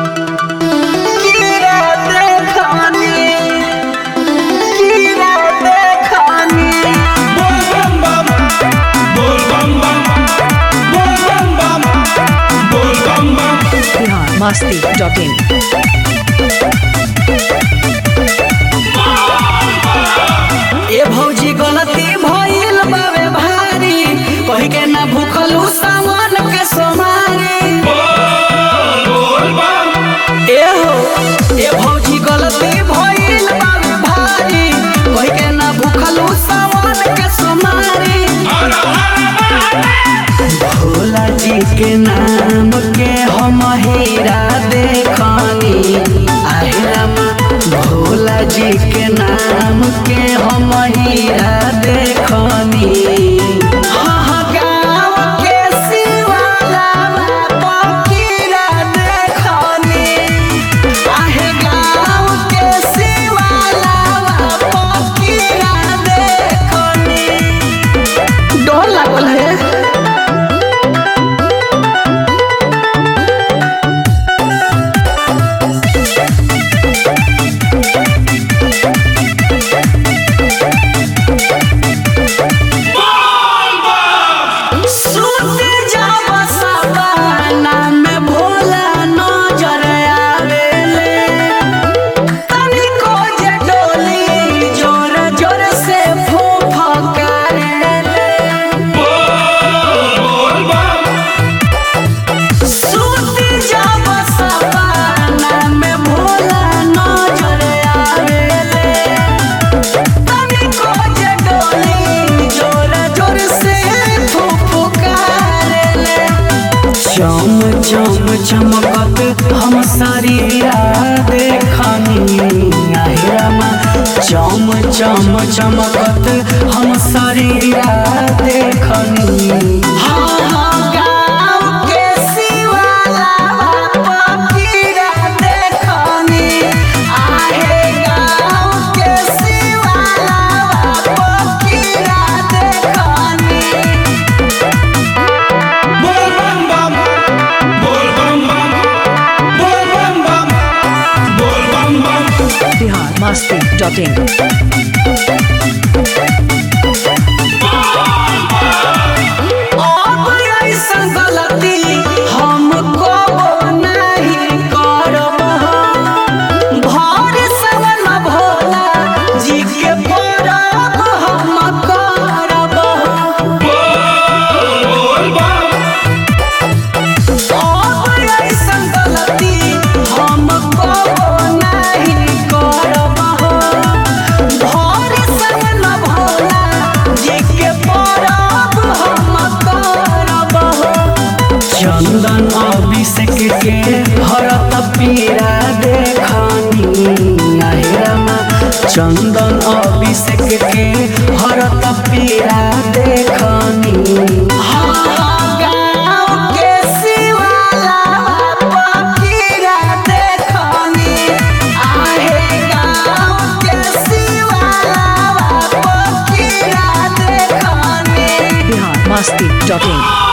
कीड़ा देखनी कीड़ा देखनी बोल बम बम बोल बम बम बोल बम बम बोल बम बम बिहार मस्ती डॉट इन ए भौजी गलती भइल बावे भारी कहि के ना भूखलू सावन के सोमारी बोल बम ए हो ए भौजी गलती भइल बावे भारी कहि के ना भूखलू सावन के सोमारी हर हर भोला जी के नाम के हम हीरा देखनी आहिराम भोला जी के नाम के हम हीरा देखनी हाँ गाँव के शिवाला पकीरा देखनी आहे गाँव के शिवाला पकीरा देखनी डर लागल है सुत जाब सपना में भोला नजर आवेले तनिको जे डोली जोर जोर से फुफकारेले बोल बम सुत जाब सपना में भोला नजर आवेले तनिको जे डोली जोर जोर से फुफकारेले चम चम चमकत हम शरीरा देखनी आहिरामा चम चम चमकत हम शरीरा देखनी हाँ हाँ गाँव के शिवाला पकीरा देखनी आहे गाँव के शिवाला पकीरा देखनी बोल बम बम बोल बम बम बोल बम बम बोल बम बम बिहार मस्ती डॉट इन अब ऐसन गलती हमको नहीं करब भर सवन भोला जी के परब हम करब बोल बम अब ऐसन गलती हमको नहीं करब भर सवन भोला जी के परब हम करब चंदन अभिषेक के हरत पीरा देखनी आहिरामा चंदन अभिषेक के हरत पीरा देखनी हाँ, गाँव के शिवाला पकीरा देखनी आहे गाँव के शिवाला पकीरा देखनी बिहार मस्ती डॉट इन